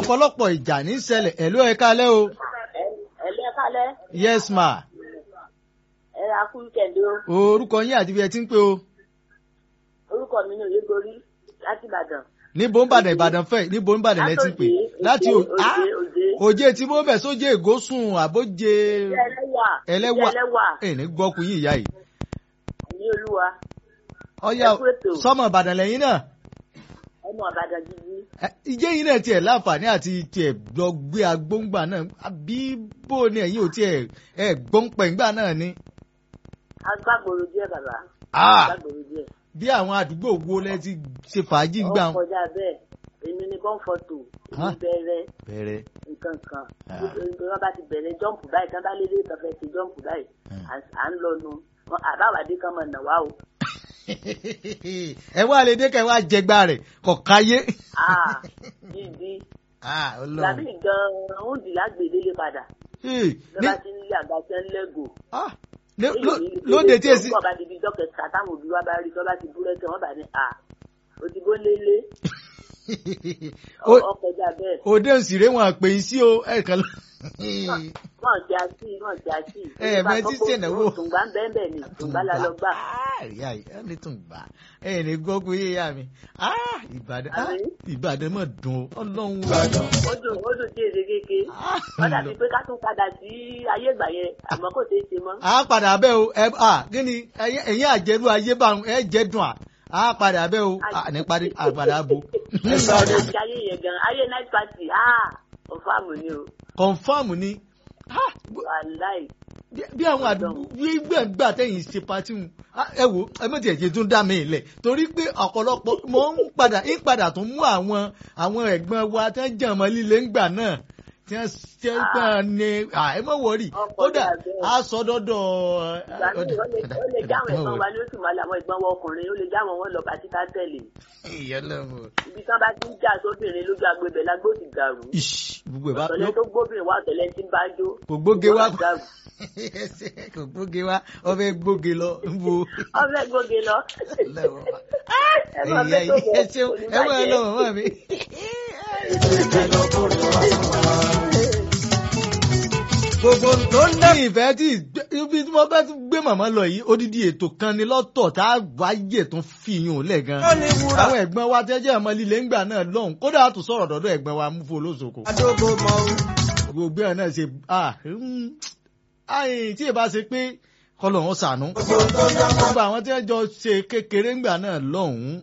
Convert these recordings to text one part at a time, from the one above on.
ọ̀pọ̀lọpọ̀ ìjà ní ṣẹlẹ̀ ẹ̀lú ẹ̀ kalẹ́ o ẹ̀lẹ́ kálẹ̀ yes ma ẹ ra kú kẹ̀lé o orúkọ yín àti bí ẹ ti ń pè o orúkọ mi ní òyégorí láti ìbàdàn. níbo ń bàdàn ìbàdàn fẹ́ níbo ń bàdàn lẹ ti ń pè láti o òde ah òde òjé tí mo bẹ̀ sójé ègósùn àbójé ẹlẹ́wà ẹlẹ́wà ẹlẹ́wà ẹ̀ ní gbọ́kú yín ìyá yìí ní olúwa ọ̀yà Ẹ kú ètò. sọ́mọ ìbàdàn lẹ́yìn náà ọmọ àbàdàn gidi Ẹ, ìjẹ́ yìí náà tiẹ̀ láǹfààní àti tiẹ̀ lọ gbé agbóngbà náà àbí bó ni ẹ̀yin ò tiẹ̀ ẹ̀ gbóngbẹ̀ngbà náà ni. agbágboro díẹ̀ bàbá Ah! agbágboro díẹ̀ bí àwọn àdúgbò wo lẹ ti ṣe fàájì gbà ó kọjá bẹ́ẹ̀ èmi ní kọ́ńfọ̀tò Ah. èmi bẹ̀rẹ̀ bẹ̀rẹ̀ nǹkan kan Ah. wọ́n bá ti bẹ̀rẹ̀ jọ́ǹpù báyìí kán bá lélẹ̀ kan fẹ́ ṣe jọ́ǹpù báyìí Hmm. à- à ń lọ nu Wọn- àbáwádé kan mọ̀ nà wá o ẹ wá lè dé ká ẹ wá jẹgbà rẹ̀ kọ̀ káyé. Ah, gidi Ah, tàbí Ọlọ́run. gan-an ó dì lágbèdélé padà Hey, lọ́ba ní- ti ń lé àgbà tí ń lẹ́gò. ah, ló- ló- lóde tí èsì. Bọ́ọ̀ bá di bíi dọ́kẹ̀ta táwọn òbí wa bá rí tọ́ bá ti búrẹ́kì wọ́n bá ní à ó ti bó lélé Ó- ọkọjà bẹ́ẹ̀. òde òsìrè wọn àpè yín sí o ẹ kàn lọ. Wọ́n ti àṣì wọ́n ti àṣì. Ẹ ẹ̀ mẹ́tí ṣènáwó. Tùǹgbà ń bẹ́ẹ̀ bẹ́ẹ̀ ni tùǹgbà la lọ gbà. Ah, ìyá yìí ẹ ní tún gbà ẹ ní gbọ́kú yé yá mi Ah, ìbàdàn ah, Àbí? ìbàdàn mọ̀ dùn ó ọlọ́run Ó dùn ó dùn tí èdè kéke. Ah, Wọ́n dàbí pé ká tún padà sí ayé ìgbà yẹn àmọ́ kò ṣeé ṣe mọ́. a padà bẹ́ o ẹ à kí ni ẹ̀yin ẹ̀yin àjẹrú ayé bá ẹ jẹ́ dùn à a padà bẹ́ o à ní parí àpàdà bo. Àti ayé yẹn gan ayé night party ah ọ̀fàmù ni o confam ni Ah, wàláì. bí- bí àwọn àdúgbò bí gbẹ̀ngbà tẹ̀yìn ṣe pati ń ẹ wo ẹ mọ̀ tí ẹ̀ ṣe tún dá mi lẹ̀ torí pé ọ̀pọ̀lọpọ̀ mo ń padà ń padà tún mú àwọn àwọn ẹ̀gbọ́n wa tẹ́ ń jẹ́ ọmọ líle ńgbà náà tí wọ́n ṣe ń tàn ní ẹ mọ̀ wọ̀rì Ọkọ̀ kódà dàbẹ́. a sọ dọ́dọ̀ ìgbà míì ó lè ó lè jáwọn ẹ̀gbọ́n wa ní oṣù mọ́lá àwọn ẹ̀gbọ́n wa ọkùnrin ó lè jáwọn wọn lọ pàtí ká tẹ̀lé ìyẹlẹ́wọ̀ ibi tí wọ́n bá ti ń jà sóbìnrin lójú agbèbẹ̀ lágbó ti dàrú gbogbo ẹ̀ bá ọ̀tọ̀lẹ́ tó gbóbìnrin wá ọ̀tọ̀lẹ́ tí ń bá jó kò gbóge wá Gbogbo dàrú. kò gbóge wá ọbẹ̀ gbóge lọ ń bo ọbẹ̀ gbóge lọ lẹ́wọ̀ ẹ máa ẹ̀yà fẹ́ tó yìí ẹ bọ̀ ṣeun ẹ wọ́n ẹ lọ́wọ́ mọ́ mi. gbogbo tó ń dẹ́. ìfẹ́ tí ibi tí wọ́n bá tún gbé màmá lọ yìí odidi ètò kan ni lọ́tọ̀ tá a wáyé tó fi yún un lẹ̀ gan. ó ní wúrà àwọn ẹ̀gbọ́n wa tẹ́jẹ́ ọmọ líle ńgbà náà lọ́hùn kódà a tún sọ̀rọ̀ dọ́dọ̀ ẹ̀gbọ́n wa mú fún olóṣogbo. àdógó mọ o. gbogbo ẹ̀ náà ṣe ah mm, ayin tí ì bá ṣe pé kọlọ̀ wọn sànú. gbogbo àwọn tí wọ́n jọ ṣe kékeré ńgbà náà lọ́hùn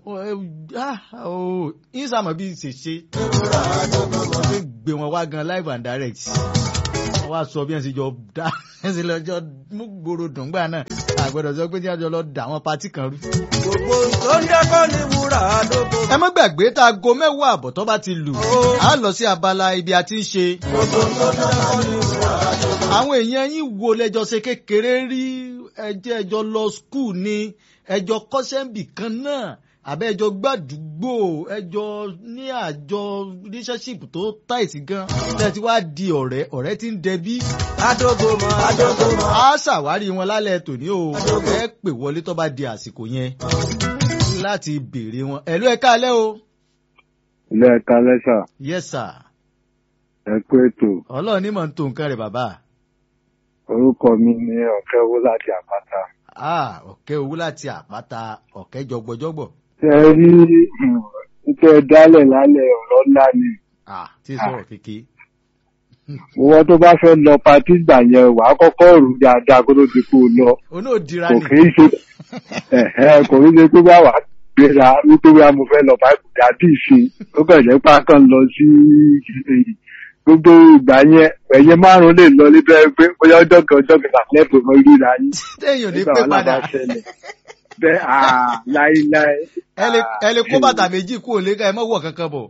ìsàmọ̀ bí ṣe ṣe wọ́n gbé wọn wá gan live and direct wọ́n wá sọ bí wọ́n ṣe jọ dá ẹ̀ ṣe lọ́jọ́ mú gbòòrò dùn gbà náà àgbẹ̀dọ̀ sọ pé tí wọ́n jọ lọ dà àwọn patí kan rú. gbogbo tó ń dẹ́kọ́ ní wúrà àdógó. ẹ má gbàgbé tá aago mẹ́wàá àbọ̀ tó bá ti lù á lọ sí abala ibi a ti ń ṣe. gbogbo tó ń dẹ́kọ́ ní wúrà àdógó. àwọn èèyàn yín wo lẹ́jọ́ ṣe kékeré rí ẹjẹ́ ẹjọ́ lọ skul ni ẹjọ́ kọ́sẹ́ǹbì kan náà àbẹ́ ẹjọ́ gbàdúgbò ẹjọ́ ní àjọ relationship tó táìsì gan tẹ́tí wá di ọ̀rẹ́ ọ̀rẹ́ tí ń dẹbí àdógó mọ àdógó mọ. á ṣàwárí wọn lálẹ́ tòní o ẹ pè wọlé tó bá di àsìkò yẹn láti béèrè wọn ẹ̀lú ẹ̀ka alẹ́ o ilé ẹ̀ka lẹ́sà yes sir ẹ kú ètò ọlọ́run ní mọ̀ ń tó nǹkan rẹ̀ bàbá orúkọ mi ní ọ̀kẹ́ owó láti àpáta. ah ọ̀kẹ́ owó láti àpáta ọ̀kẹ́ jọgbọjọgbọ ṣe ẹ rí títẹ dálẹ̀ lálẹ́ ọ̀rọ̀ ńlá ni ah tí sọ̀rọ̀ kéke owó tó bá fẹ́ lọ patí gbà yẹn wàá kọ́kọ́ rù dáadáa kó tó ti kú u lọ oní òdìra kò ni kì í ṣe ẹ̀hẹ́, kò kì í ṣe pé bá wàá gbéra wípé wíwá mo fẹ́ lọ báyìí kò dá bí ìṣe ó kàn jẹ́ pé a kàn lọ sí gbogbo ìgbà yẹn ẹ̀yẹ márùn-ún lè lọ níbẹ̀ pé bóyá ọjọ́ kan ọjọ́ kẹta lẹ́bùn mọ́ ríra yín téèyàn ní nígbà pé wọn náà padà bá ṣẹlẹ̀ bẹ́ẹ̀ àà láíláí. ẹ lè ẹ lè kó bàtà méjì kú òlé ká ẹ mọ̀ wọ̀ kankan bọ̀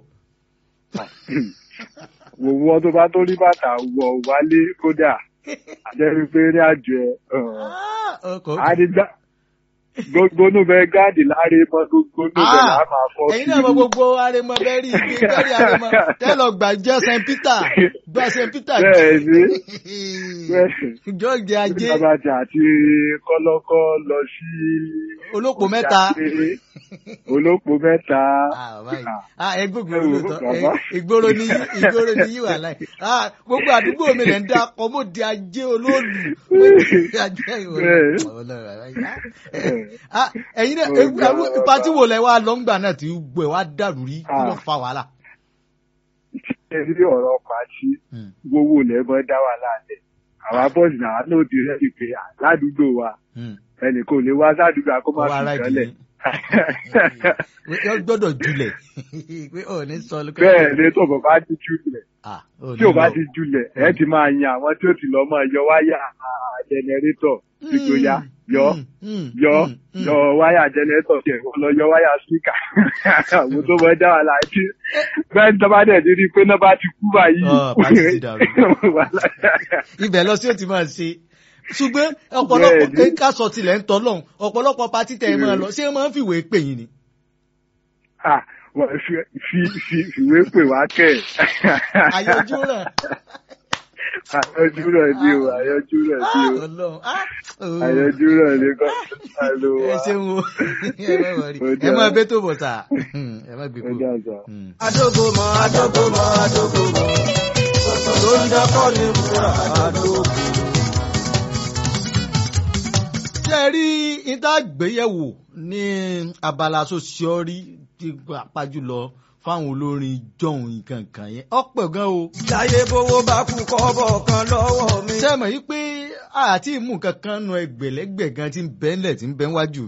wòwò tó bá tó rí bàtà wọ̀ wálé kódà àjẹ́ wípé ní àjọ ẹ̀ Ah, ọkọ̀ àdìgbà gbogbo inú bẹ gáàdì láre mọ gbogbo inú bẹ là á máa fọ́ ẹ̀yin náà mọ gbogbo arẹmọ bẹ́ẹ̀rì bẹ́ẹ̀rì arẹmọ tẹ́lọ̀ gbà jẹ́ st peter gba st peter bẹ́ẹ̀ ni bẹ́ẹ̀ jọ́ọ̀jì ajé Bàbájà àti kọ́lọ́kọ́ lọ sí. olóko mẹ́ta. Olóko mẹ́ta. Ah, báyìí. Ah, ẹ gbogbo olóòótọ́ Bàbá. ẹ- ìgboro ni yí- ìgboro ni yí wà láì. Ah, gbogbo àdúgbò mi lè ń dá ọkọ̀ mo di ajé olóòlù. Mo di ajé ìwọ̀n. Bẹ́ẹ̀. Ah, ẹ̀yin náà ewu- ewu- ipa tí wò lẹ wá lọ́ngbà náà tí gbọ́ ẹ̀ wá dàrú rí kí ló fa wàhálà. Ṣé rí ọ̀rọ̀ pàṣí Hmm. gbowó lẹ́mọ́ dá wà láàlẹ̀? Àwa bọ́ọ̀sì náà ló di rẹ́ẹ̀dì pé à, ládùúgbò wa Hmm. ẹnì kò lè wá sádùúgbò àkó má Ọwọ́ fi ara ìjọlẹ̀. ìdílé. Yọ gbọ́dọ̀ julẹ̀. Pé ò ní sọ lókè. Bẹ́ẹ̀ ni tó bọ̀ bá ti jùlẹ̀. Ah, ò ní Tí ò bá lọ. ti jùlẹ̀, ẹ ti máa yan àwọn tí ó ti lọ mọ́ yọ wáyà jẹnẹrétọ̀ ìgbóyà yọ Hmm, hmm, yọ hmm, hmm. yọ wáyà jẹnẹrétọ̀ tiẹ̀ kó lọ yọ wáyà síkà àwọn tó mọ dá wà láti bẹ́ẹ̀ ní tọ́ba dẹ̀ ti rí i pé náà bá ti kú báyìí. Ọ̀, bá ti ti dàrú. ibẹ̀ lọ sí ó ti máa ṣe ṣùgbọ́n ọ̀pọ̀lọpọ̀ Bẹ́ẹ̀ni. ká sọ tilẹ̀ ń tọ́ lọ́hùn ọ̀pọ̀lọpọ̀ patí tẹ̀ ẹ máa lọ ṣé ẹ máa ń fìwé pè yín ni. Ah, wọ́n fi fi fi ìwé pè wá kẹ̀. àyọjú rẹ̀ àyọjú rẹ̀ ni o àyọjú rẹ̀ ni o ọlọ́run ah, oh. àyọjú rẹ̀ ni kọ́ alo ẹ wa. ṣeun o ẹ má wọrí Ó ẹ dáa. má bẹ́ tó bọ̀ sà ẹ má gbé Ó kú. dàgbà. Adógomọ Adógomọ Adógomọ tó ń dẹ́kọ́ ní wúrà Adógomọ. ṣé ẹ rí ìtàgbéyẹ̀wò ní abala sosiọ́rí ti pàjùlọ fáwọn olórin jọ̀hún nǹkan kan yẹn ọ̀pọ̀ gan o. Láyé bówó bá kú kọ́bọ̀ kan lọ́wọ́ mi. ṣé ẹ mọ̀ yí pé àti ìmú kankan nu ẹgbẹ̀lẹ́gbẹ̀ gan ti ń bẹ́ńlẹ̀ ti ń bẹ́ wájú